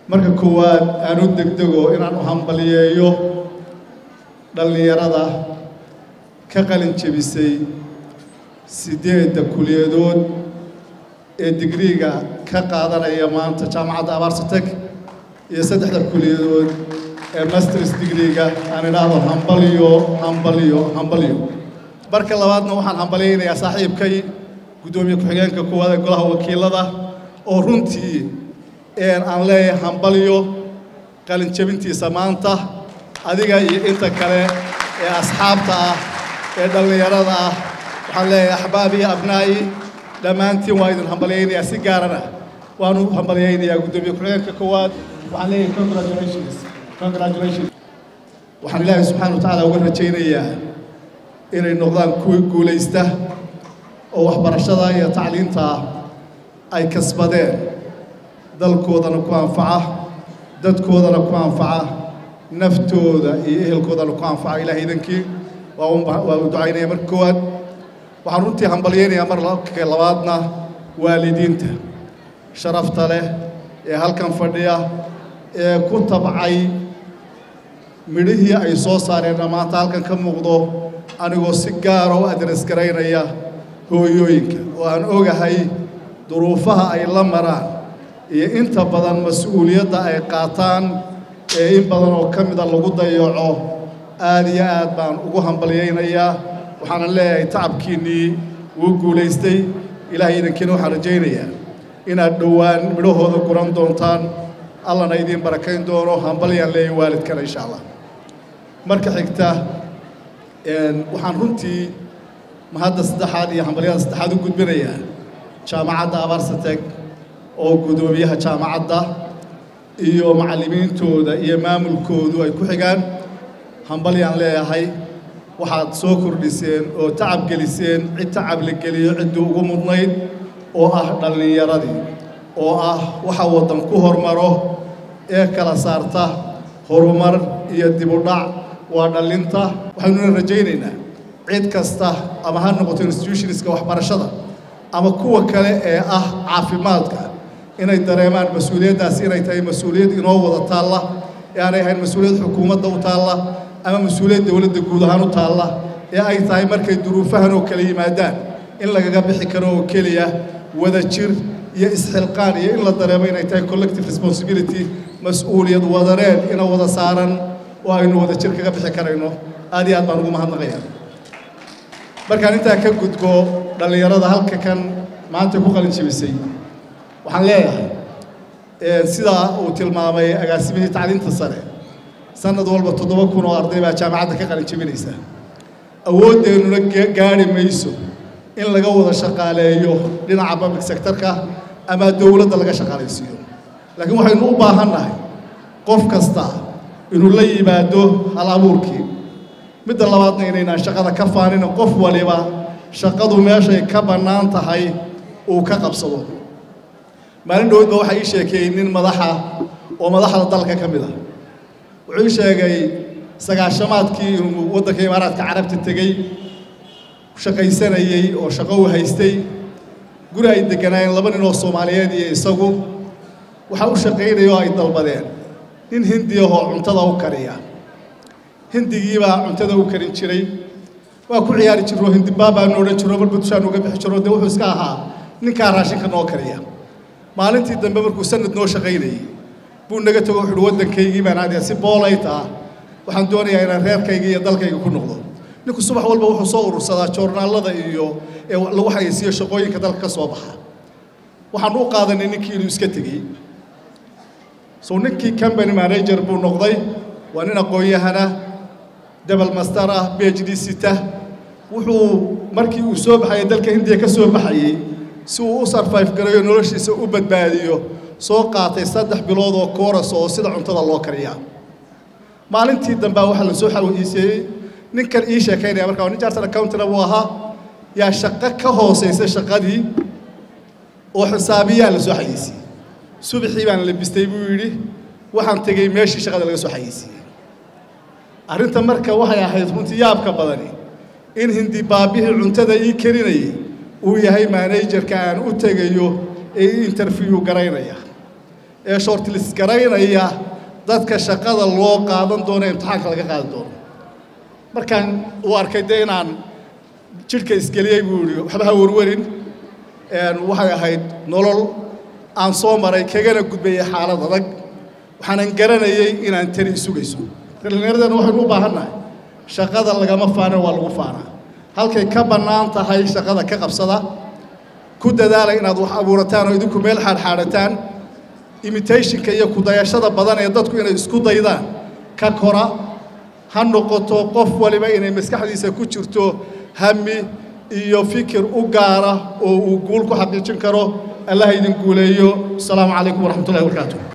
marka koowaad aan u degdego inaan u hambaliyeeyo dhallinyarada ka qalin jebisay siddeedda kuliyadood ee digriiga ka qaadanaya maanta jaamacadda abaarsatek iyo saddexda kuliyadood ee masters digriiga aan idhaahdo hambaliyo hambaliyo hambaliyo marka labaadna waxaan hambalyaynayaa saaxiibkay guddoomiye ku-xigeenka koowaad ee golaha wakiilada oo runtii aan leeyahay hambaliyo qalin jebintiisa maanta adiga iyo inta kale ee asxaabta ah ee dhallinyarada ah waxaan leeyahay axbaabi abnaa'i dhammaantiin waa idin hambalyaynayaa si gaarana waanu hambalyaynayaa guddoomiye ku-xigeenka koowaad waxaan leeyahay congratulations congratulations waxaan ilaahay subxaana wa tacaala uga rajaynayaa inay noqdaan kuwii guulaysta oo waxbarashada iyo tacliinta ay kasbadeen dalkoodana ku anfaca dadkoodana ku anfaca naftooda iyo ehelkoodana ku anfaca ilahay idankii waa u ducaynaya marka koowaad waxaan runtii hambalyaynayaa mar labaadna waalidiinta sharafta leh ee halkan fadhiya ee ku tabcay midhihii ay soo saareenna maanta halkan ka muuqdo anigoo si gaara u adres garaynaya hooyooyinka oo aan ogahay duruufaha ay la maraan iyo inta badan mas-uuliyadda ay qaataan ee in badan oo ka mida lagu dayaco aad iyo aad baan ugu hambalyaynayaa waxaana leeyahay tacabkiinnii wuu guulaystay ilaahay idankiina waxaan rajaynayaa inaad dhowaan midhahooda guran doontaan allana idiin barakayn doono hambalyaan leeyahay waalidkana insha allah marka xigta waxaan runtii mahadda saddexaad iyo hambalyada saddexaad u gudbinayaa jaamacadda abaarsatek oo guddoomiyaha jaamacadda iyo macallimiintooda iyo maamulkoodu ay ku xigaan hambalyaan leeyahay waxaad soo kordhiseen oo tacab geliseen cid tacab la geliyo ciddii ugu mudnayd oo ah dhallinyaradii oo ah waxa waddan ku hormaro ee kala saarta horumar iyo dibudhac waa dhallinta waxaynuna rajaynaynaa cid kasta ama ha noqoto institutionska waxbarashada ama kuwa kale ee ah caafimaadka inay dareemaan mas-uuliyaddaasi inay tahay mas-uuliyad inoo wada taalla ee aanay ahayn mas-uuliyad xukuumadda u taalla ama mas-uuliyad dowladda guud ahaan u taalla ee ay tahay markay duruufahan oo kala yimaadaan in lagaga bixi karo oo keliya wada jir iyo isxilqaan iyo in la dareemo inay tahay collective responsibility mas-uuliyad wadareed ina wada saaran oo aynu wada jir kaga bixi karayno aad iyo aad baan ugu mahadnaqayaa markaan intaa ka gudbo dhallinyarada halka kan maanta ku qalin jebisay waxaan leeyahay sidaa uu tilmaamay agaasimihii tacliinta sare sanad walba toddoba kun oo arday baa jaamacadda ka qalin jebinaysa awoodeennuna gaadhi mayso in laga wada shaqaaleeyo dhinaca public sectorka ama dowladda laga shaqaalaysiiyo laakiin waxaynu u baahannahay qof kasta inuu la yimaado hal abuurkii midda labaadna inaynaan shaqada ka faanina qof waliba shaqadu meeshay ka bannaan tahay uu ka qabsado maalin dhowodba waxaa ii sheekeeyey nin madaxa oo madaxda dalka ka mid ah wuxuu ii sheegay sagaashamaadkii inuu waddanka imaaraadka carabta tegey shaqaysanayey oo shaqo u haystay guri ay degganaayeen laba nin oo soomaaliyeed iyo isagu waxaa u shaqaynaya oo ay dalbadeen nin hindi ahoo cuntada u kariya hindigiibaa cuntada u karin jiray waa ku ciyaari jiroo hindibaabaanu odhan jiro marba dushaan uga bixi jiro dee wuxuu iska ahaa ninkaa raashinka noo kariya maalintii dambe markuu sanad noo shaqaynayey buu naga tago wuxuuhi waddankaygii baan aadaya si boolayt ah waxaan doonayaa inaan reerkayga iyo dalkayga ku noqdo ninku subax walba wuxuu soo urursadaa joornaallada iyo ee lagu haysiiyo shaqooyinka dalka ka soo baxa waxaan u qaadanay ninkii inuu iska tegey so ninkii company manager buu noqday waa nin aqoon-yahana debel master ah b h d sita wuxuu markii uu soo baxayay dalka hindiya ka soo baxayey si uu u sarfayf garayo noloshiisa u badbaadiyo soo qaatay saddex bilood oo kooras oo sida cuntada loo kariyaa maalintii dambea waxaa la soo xawhiiseeyey ninkan ii sheekaynaya markaa nin jartan accountina buu ahaa yaa shaqo ka hoosaysa shaqadii oo xisaabiyaa la soo xayeysiiyey subaxii baan labistay buu yidhi waxaan tegey meeshii shaqada laga soo xayeysiiyey arrinta marka waxay ahayd runtii yaabka badani in hindi baabihii cuntada ii karinayay uu yahay managerka aan u tegayo ee ii interview garaynaya ee shortlis garaynaya dadka shaqada loo qaadan doono ee imtixaanka laga qaadi doono markaan uu arkay dee inaan jidhka isgeliyey buu yidhi waxba ha warwarin waxay ahayd nolol aan soo maray kagana gudbayay xaalad adag waxaanan garanayey inaan tani isugayso dhallinyaradeenna waxaynu u baahannahay shaqada lagama faanin waa lagu faanaa halkay ka bannaan tahay shaqada ka qabsada ku dadaala inaad wax abuurataan oo idinku meel xaadxaadhataan imitationka iyo kudayashada badan ee dadku inay isku daydaan ka kora ha noqoto qof waliba inay maskaxdiisa ku jirto hami iyo fikir u gaara oo uu guul ku xaqiijin karo allah idin guuleeyo asalaamu calaykum waraxmatullahi wabarakaatu